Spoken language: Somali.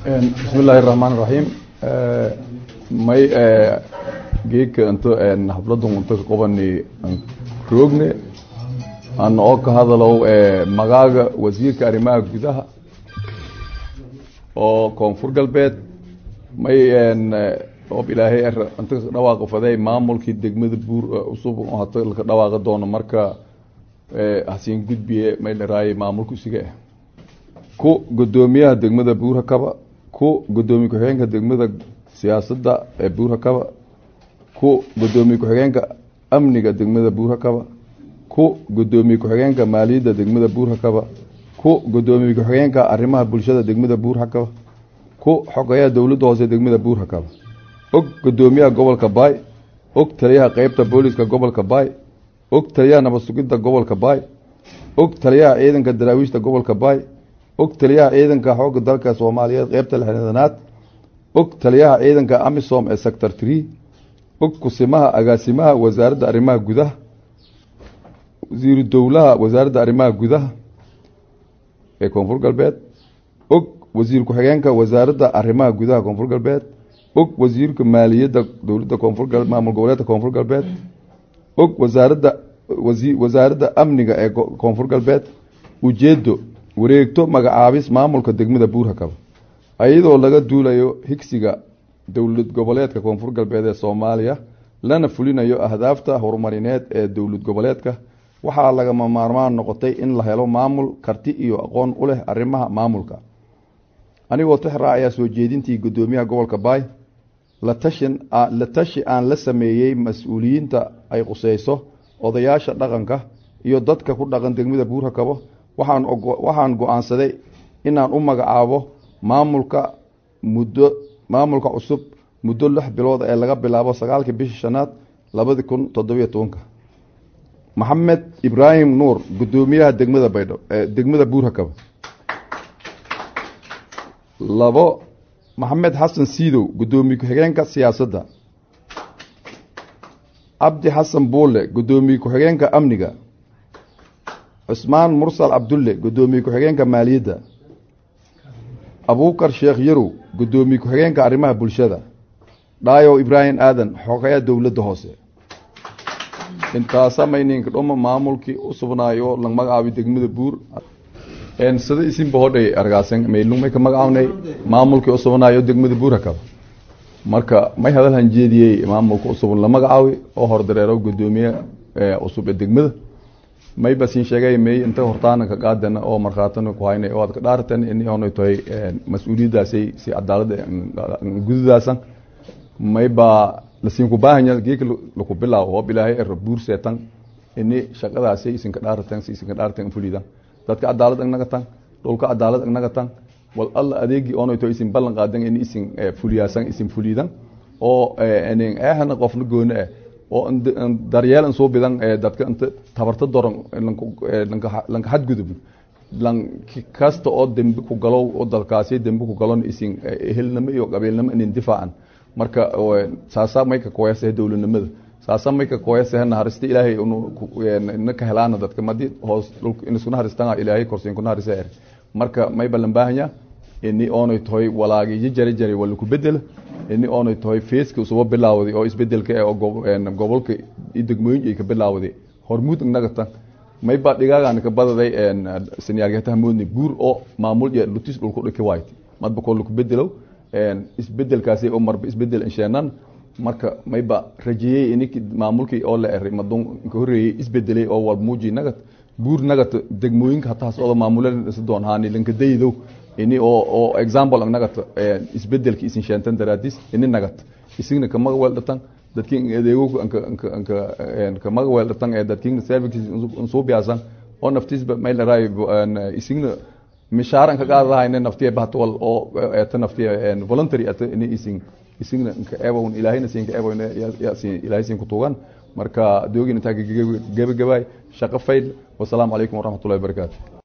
bismi illaahi raxmaan raxiim may geedka into xafladun unto ka qobani roogne aan oo ka hadalow magaaga wasiirka arrimaha gudaha oo koonfur galbeed may oob ilaahay inta ka dhawaaqo faday maamulkii degmada buur cusub hata laka dhawaaqi doono marka hasiin gudbiye may dharaaye maamulka isiga ah ku gudoomiyaha degmada buur hakaba ku gudoomiye ku-xigeenka degmada siyaasadda ee buur hakaba ku gudoomiye ku-xigeenka amniga degmada buur hakaba ku gudoomiye ku-xigeenka maaliyadda degmada buur hakaba ku gudoomiye ku-xigeenka arrimaha bulshada degmada buur hakaba ku xogeyaha dowladda hoose degmada buur hakaba og gudoomiyaha gobolka baay og taliyaha qeybta booliska gobolka baay og taliyaha nabad sugidda gobolka baay og taliyaha ciidanka daraawiishta gobolka baay og taliyaha ciidanka xoogga dalka soomaaliyeed qeybta lixdanaad og taliyaha ciidanka amisom ee sector tree og kusimaha agaasimaha wasaaradda arrimaha gudaha wasiiru dowlaha wasaaradda arrimaha gudaha ee koonfur galbeed og wasiir ku-xigeenka wasaaradda arrimaha gudaha koonfur galbeed og wasiirka maaliyadda dowladda koonfur maamul goboleedka koonfur galbeed og wasaaradda wasaaradda amniga ee koonfur galbeed ujeedo wareegto magacaabis maamulka degmada buur hakaba iyadoo laga duulayo higsiga dowlad goboleedka koonfur galbeed ee soomaaliya lana fulinayo ahdaafta horumarineed ee dowlad goboleedka waxaa lagama maarmaan noqotay in la helo maamul karti iyo aqoon u leh arrimaha maamulka anigoo tix raacayaa soo jeedintii gudoomiyaha gobolka baay latashin la tashi aan la sameeyey mas-uuliyiinta ay quseyso odayaasha dhaqanka iyo dadka ku dhaqan degmada buur hakabo waxaan waxaan go-aansaday inaan u magacaabo maamulka muddo maamulka cusub muddo lix bilood ee laga bilaabo sagaalkii bishii shanaad labadi kun toddobiyo tobanka maxamed ibraahim nuur gudoomiyaha degmada baydho degmada buur hakaba labo maxamed xasan siidow gudoomiye ku-xigeenka siyaasadda cabdi xasan buule gudoomiye ku-xigeenka amniga cusmaan mursal cabdulle gudoomiye ku-xigeenka maaliyadda abuukar sheekh yarow gudoomiye ku-xigeenka arrimaha bulshada dhaayow ibraahim aadan xogeya dowladda hoose intaasa mayninka dhoma maamulkii u sugnaayo la magacaabi degmada buur sida isinba hodhay argaasan maylumay ka magacawnay maamulkii u sugnaayo degmada buur hakaba marka may hadal hanjeediyey maamulka cusub la magacaawi oo hordareero gudoomiye cusub ee degmada may basin sheegay may inta hortaana ka qaadana oo markhaatana ku haynay oo aad ka dhaartan in oonay tahay mas-uuliyaddaasay si cadaalada gududaasan may baa lasiin ku baahanya geeka laku bilaawo hoob ilaahay era buur seetan ini shaqadaasay isinka dhaaratan si isinka dhaaratan fulidan dadka cadaalad agnaga tan dhulka cadaalad agnaga tan wal alla adeegi oonay tahay isin ballan qaadan in isin fuliyaasan isin fulidan oo eehana qofna gooni ah oo daryeel soo bidan dadka inta tabarta doran lanka xadgudub lan kasta oo dembi ku galo oo dalkaasi dembi ku galon isin ehelnimo iyo qabiilnimo inin difaacan marka saasa may ka koyasa dowladnimada saasa may ka koyasa naharista ilaahay ina ka helaana dadka madi hoos dhulka in isku naharistan ilaahay korsiin ku naharisa er marka may balan baahanya ini oonay tahay walaagi jari jari wala ku bedela ini oonay tahay feeska usuba bilaawday oo isbedelka ee gobolka degmooyin ay ka bilaawday hormuud inaga tan may baa dhigaagaan ka badaday sanyaargataha moodni buur oo maamul iyo lutis dhulku dhiki waayt madba koo laku bedelow isbedelkaasi oo marba isbedel insheenan marka mayba rajeeyey inik maamulkii oo la eray madun ka horreeyey isbedelay oo wal muuji nagat buur nagat degmooyinka hataas oo maamulan doon haani lanka daydow ini oo oo example ang nagat isbedelki isin sheentan daraadis ini nagat isigna kamaga weel dhatan dadkin adeego anka anka anka kamaga weel dhatan ee dadkin services soo biyaasan oo naftiisba mayl raay isigna mishaaran ka qaadahayna naftiya bahtwal oo eta naftiya voluntary eta ini isin isigna inka eebawn ilaahayna siinka eebawn ilaahay siin ku tuugan marka doogin intaa gabagabaay shaqo fayl wasalaamu calaykum waraxmatullahi wabarakaatu